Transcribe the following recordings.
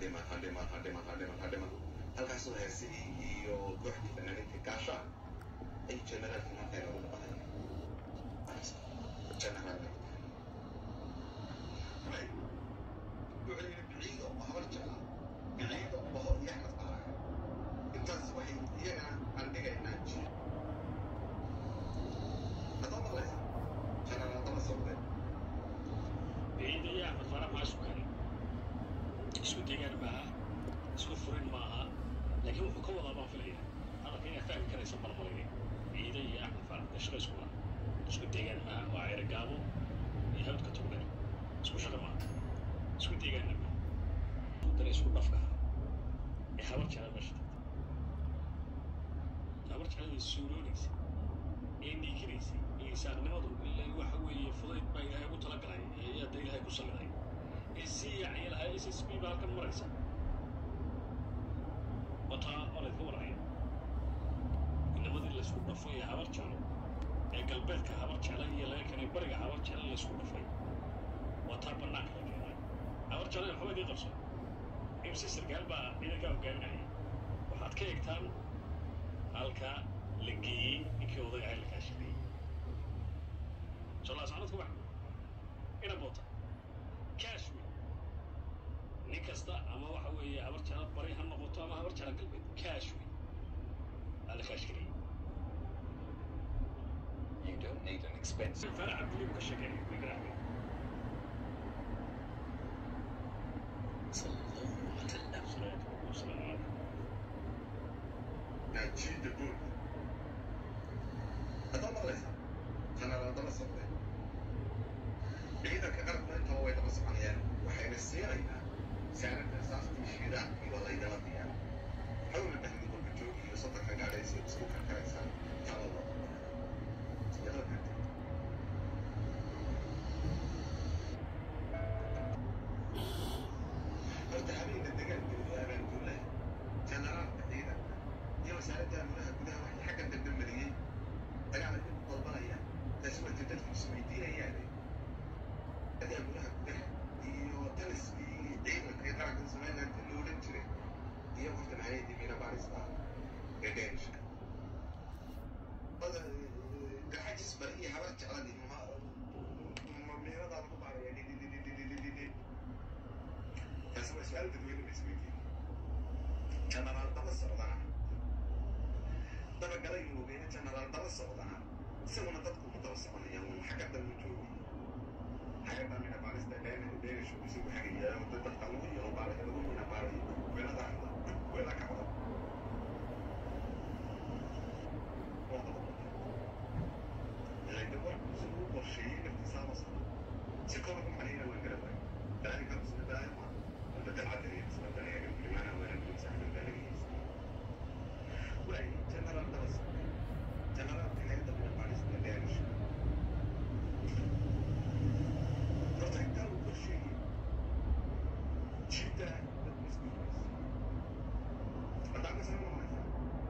hadhiman hadhiman hadhiman hadhiman hadhiman halkaasoo heesihii iyo kooxdii fanaaniintii gaashaan ay generaalkii markayna ugu dhamadeen generaalka wuxuu yidhi biciido oo habar jecla biciido oo iyo axmed qaara intaas waxay iyagana aan dhigaynaa jir hadoo maqlaysa generaal daba socdeen biciida iyo axmed faarax maa isku kale isku deegaan maaha isku furin maaha laakiin wuxuu ka wadaa baan filaya hadalka inaad fahmi karaysa malmalayne biciida iyo axmed faarax dee shaqa isku laha isku deegaan maaha waa ceyre gaabo iyo hawdka togdheer isku shaqa maaha isku deegaanna maaha dara isku dhafka ee habar jecla meesha tagta habar jeclada suuroonaysa ee dhiikiraysa ee saaqnimadu ilaa waxa weeye fudayd baa ilaahay ugu talagalay ee yaada ilaahay ku saliday ee si yacni lahaa s s b baa halkan maraysa wataa waa laydka waraya inamadii laysku dhafay ee habar jeclo ee galbeedka habar jecla iyo laga keenay bariga habar jecla laysku dhafay waa taa bannaanka la keenay habar jecla waxba idii qabso imse sarkaal baa ciidankaa hogaaminaya waxaad ka eegtaan halka la geeyey ninkii oday ahay la kaashadeeyey solaas anadku wax ina boota cash wey nin kasta ama waxa weeye habar jecla bari ha noqoto ama habar jecla galbeed cash wey aa la kaashgareeyey You don't need an expensive fara cabdilibu ka sheekeeyay wigraaga sallallahu alaihi wasallam. salaatu wasalaamu calaykum najiida guud hadoo maqlaysa generaal daba socdeen ciidanka qarabka intaba way daba soconayaan waxayna siinayaan saanada saastii shiidaankii waa laydala diyaa hawla dhahmi kolka joogi iyo soddonka gaadhaysa isku karkaraysaan talada iyadoo kartid horta habeenka dagaalka iyo abaanduulaha generaalka ciidanka iyo wasaaradda amuraha gudaha waxay xagga dambe mariyey dagaal ay u dalbanayaan taasi wata dadku isweydiinayaane adi amuraha gudaha iyo taliskii ciidanka iyo qaranka somaliland la odhan jiray iyo horta maxaayadii miina baarista ee deenishka garxajis bari iyo habar jecladii miinadaa lagu baaraya dhidhidhidhidhidhidhidhidhid taasi waa su-aal dadweyne la isweydiiyey generaal daba socdana dabagalay moogeyna generaal daba socdana isaguna dadku ma daba soconayaan un xagga dambe joogi xagga mina baarista dhenishu isagu xagaya wada dadka lagu yaro baaraya lagu mina baarayo weelada weela kacdo waa daba laakiin warku isagu qorsheeyey naftiisaaba socda si kooba ku xaniina waan gara waay dalaalika musna dalaayo maa بدل عدد يسمى بلاغ بمعنى ولا بمسح من بلاغ وأي جنرال درس جنرال في هذا من باريس مدارس تذكروا كل شيء جدا بالنسبة لي أدعم سنة ما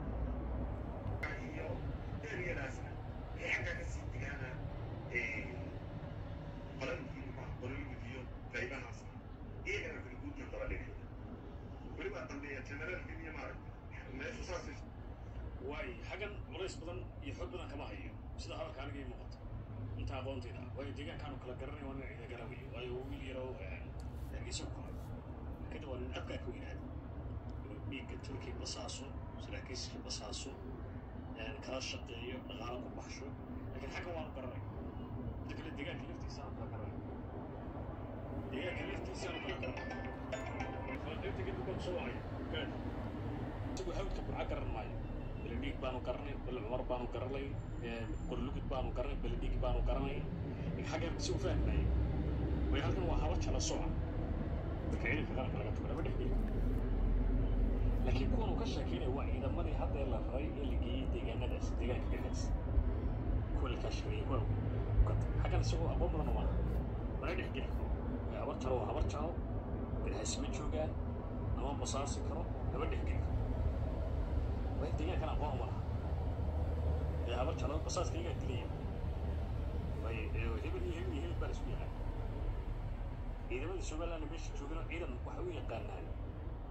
هي إيه راسنا هي حاجة كسيت أنا إيه قلنا في قلنا فيديو تقريبا أصلا iyagana filguudna daba dhigay welibaa dambeeya generaalka iyo maaragta meeshu saas waayo xaggan culays badan iyo xoog badan kama hayo sida hadalka aniga ii muuqato inta aqoontayda waayo deegaankaanu kala garanay waa nin ciida garanayo waayo wiil yarow hargeysa ku koray kadib waa nin abkaa ka weynaada inuu dhiigga turkiya basaaso saraakiiska basaaso kala shaqeeyo dhaqaalo ku baxsho laakiin xaggan waanu garanay inta kale deegaanka laftiisa aanu kala garanay deegaanka laftiisa aanu kala garanay qaybta kadib baan soo wacay gaad isagu hawdka burca garan maayo beledhiig baanu garanay bele cumar baanu garanay qorlugud baanu garanay beledhiig baanu garanay xagga si u fahmayay way halkan waa haba jala soca dadka ciidanka qaranka laga tuga lama dhexgeli laakiin kuwan uu ka sheekeynaya waa ciidamadii haddee la raray ee la geeyey deegaanadaas deegaanka dhexdaas kuwa la kaashareeyey kuwa xaggan isagoo aqoon badan maaha mana dhexgeli karo habar jalo waa habar jalo garhaasima joogaan ama basaasi karo lama dhexgeli karo waa deegaankan aqoon uma laha ee habar jalo basaaska iyagaa dilaya way hebel iyo hebel iyo hebel baa la isku yaqaan ciidamada somaliland meesha joogana ciidan waxay u yaqaanaan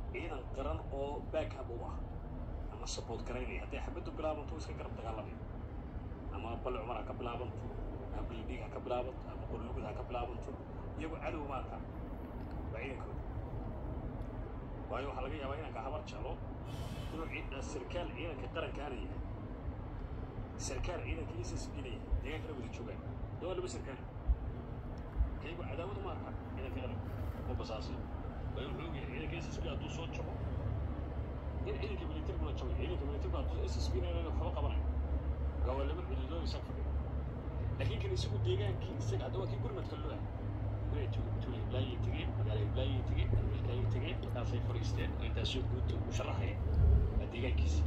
ciidan qaran oo backup u ah ama support garaynaya hadday xabaddu bilaabanto iska garab dagaalamaya ama bal cumar ha ka bilaabanto ama bildhiig ha ka bilaabanto ama qorlugud ha ka bilaabanto iyagu cadow ma arkaa waa ciidankooda waayo waxaa laga yaabaa inanka habar jeclo inuu ciid- sarkaal ciidanka qarankaana yahay sarkaal ciidanka s s b na yahay deegaankana wada joogaan dee waa laba sarkaal kaygu cadaawada ma arkaa ciidanka qaranka ma basaasay waayo wuxuu ogyahay ciidanka s s b hadduu soo jabo in ciidanka militariguna jabay ciidanka militarku hadduu s s b na inaan waxba qabanayo marka waa laba xuduudood isaga fadhiya laakiin kan isagu deegaankii isaga hadda waa kii gurmadka loo ah inay tuulo tuulo hiblaayay tegeen magaalo hiblaayay tegeen dalwiilkaayay tegeen markaasay fadhiisteen oo intaasoo guud u sharaxaya waa deegaankiisa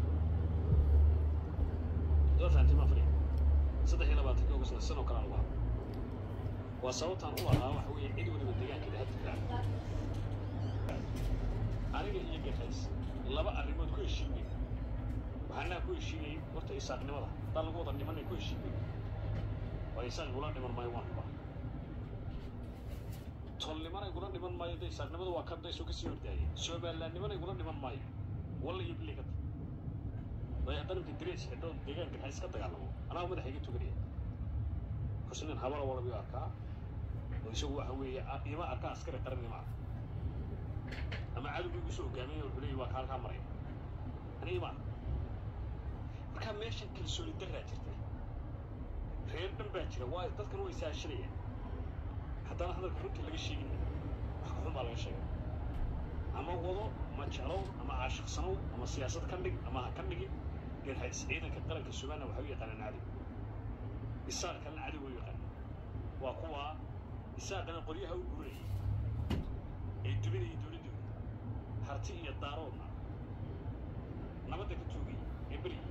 doo fahanti maa fadhiya saddex iyo labaatanka ugu sanad sanoo kale aan ugu hadlo waa sababtaan u lahaa waxa weeye cid waliba deegaankeeda ha difaaco aniga iyo gatays laba arrimood ku heshiinay waxaanaa ku heshiinayay horta isaaqnimada haddaan lagu wada dhimanay ku heshiinay waa isaaq igula dhiman maayo waan rabaa tolnimana igula dhiman maayo de isaaqnimada waa kan daysoo kasii hordaayay somalilandnimana igula dhiman maayo walla iyo biligada way haddana imka darees xidho deegaanka ha iska dagaalamo anaa madaxa iga tuganaya markaasu nin habara walabiyo arkaa oo isagu waxa weeye a- ima arkaa askari qaran ima arka ama cadowga igu soo hogaaminaya wuxuu leeyahy waa ka halkaa maraya ani ima arka markaa meeshan kalsooni daraa jirta reer dhan baa jira waa dadkan way saashanayaan haddana hadalka runta laga sheegin wax ka xun baa laga sheegay ama wado ama jeclow ama caashiqsanow ama siyaasad ka dhig ama ha ka dhigin garhays ciidanka qaranka somaliland waxay u yaqaanaan cadow isaaqana cadow way u yaqaanaan waa kuwa isaaqana qoryaha u guranayay ee dubinayay dowladdooda harti iyo daaroodna nabadda ka toogayay ee beryay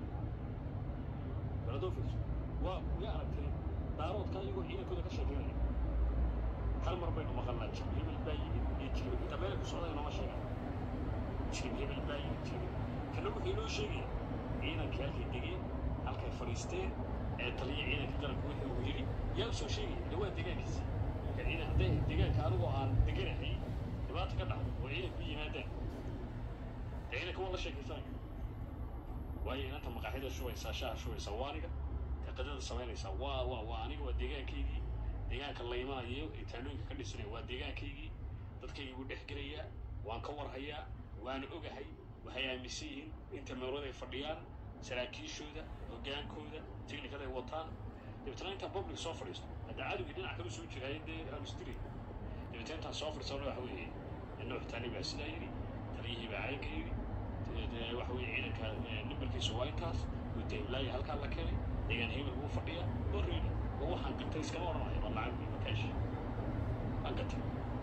baladofis waa way aragtay daaroodka iyagoo ciidankooda ka sheekeynaya hal mar baynu maqalnaa jib hebel baa yimid iyo jib inta meel ku socda inooma sheegan jib hebel baa yimid jib kana wuxuu inoo sheegaya ciidankii halkay degeen halkay fadhiisteen ee taliya ciidanka qaranka wixii uu yidhi yaa u soo sheegaya dee waa deegaankiisa marka ciidan hadday deegaanka anigoo aan deganahay dhibaata ka dhacdo oo ciidanku yimaadaan dee ciidanka waa la sheekaysanaya waayo inanta maqaaxida shubaysaa shaha shubaysaa waa aniga taqadada samaynaysaa waa waa waa aniga waa deegaankaygii deegaanka la imanayo ee taanooyinka ka dhisanaya waa deegaankaygii dadkaygii buu dhex gelayaa waan ka warhayaa waana ogahay waxay aaminsan yihiin inta meelood ay fadhiyaan saraakiishooda hoggaankooda technicada ay wataan dabeetana intaan public soo fadhiisto hadda cadowgii dhinac kala soo jiraayo dee aanu istiri dabeetana intaan soo fadhiisano waxa weeye nuux taani baa sidaa yidhi taliyihii baa caynka yidhi dee waxa weeye ciidanka eh, nambarkiisu waa intaas gudda hiblaayo halkaa la keenay deegaan hebel buu fadhiyaa oo reedi oo waxaan gatay iskama odhanayo waa lacag iyo makaashi waan gatay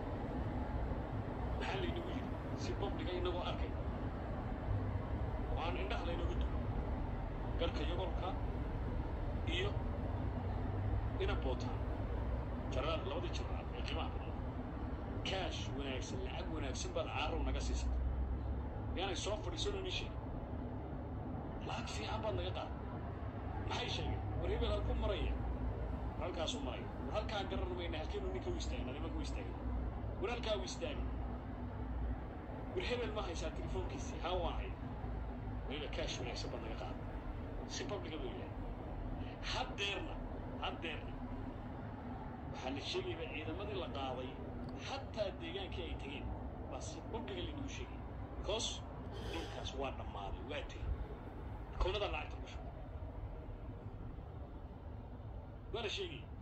maxaa laynagu yidhi si publiga inagoo arkay oo aan indhaha laynagu dubo garka yogolka iyo ina bootaan jaraal labadii jaraal ee qiimaha badan kaash wanaagsan lacag wanaagsan baad caarow naga siisay yaanay soo fadhiisanoo ni sheegin lacag fiican baad naga qaaday maxay sheegeen war hebel halku maraya war halkaasuu maraya war halkaa garan mayna halkeenu ninka u istaagna nimanka u istaagay war halkaa u istaagay war hebel ma haysaa telefoonkiisii haa waan haya weliba kaash wanaagsan baad naga qaaday si publiga buu yahay haddeerna haddeerna waxaa la sheegayaba ciidamadii la qaaday xataa deegaankii ay tegeen baa si publiga laynagu sheegay because dhulkaas waa dhammaaday waa tegey koonada lacagta ku shubay waa la sheegaya